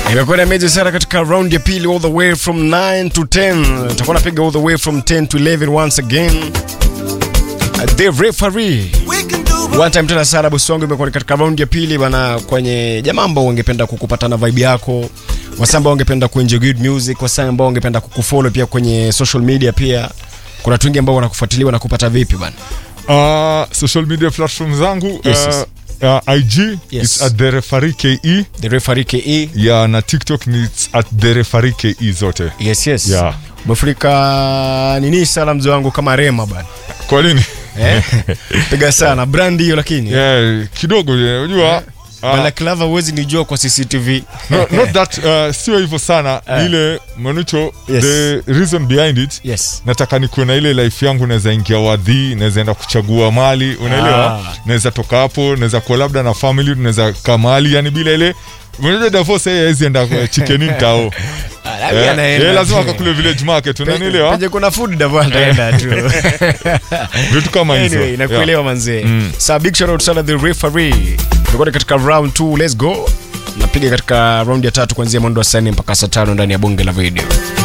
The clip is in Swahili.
Imekuwa meji sana katika round ya pili all the way from 9 to 10. Tutakuwa napiga all the way from 10 to 11 once again. Uh, The referee. One time tena sana bosi wangu imekuwa ni katika round ya pili bana kwenye jamaa ambao wangependa kukupatana vibe yako. Wasa ambao wangependa kuenjoy good music, wasa ambao wangependa kukufollow pia kwenye social media pia. Kuna watu wengi ambao wanakufuatilia na kupata vipi bana? Uh, social media platform zangu Yes, yes. uh, uh, IG Yes. it's at the referee KE The referee KE. ya na TikTok ni it's at the referee KE zote. Yes, yes. Yeah. Umefurika nini sana mzee wangu kama Rema bana. Kwa nini? Eh? Piga sana brand hiyo lakini. yeah, kidogo yeah, unajua uh, Bana Clava huwezi nijua kwa CCTV. no, not that uh, sio hivyo sana Eh. ile manucho Yes. the reason behind it Yes. nataka nikuwe na ile life yangu naweza ingia wadhi naweza enda kuchagua mali unaelewa Ah. naweza toka hapo naweza kuwa labda na family tunaweza kaa mahali yani bila ile unajua divorce yeye hawezi enda kwa chickening tao eh, yeye lazima akakule village market unanielewa Penye kuna food davo ataenda tu. vitu kama hizo Anyway, nakuelewa manzee. Sa big shout out sana the referee. Tulikuwa katika round 2, let's go. Napiga katika round ya tatu kuanzia mwendo wa saa nne mpaka saa tano ndani ya bonge la video.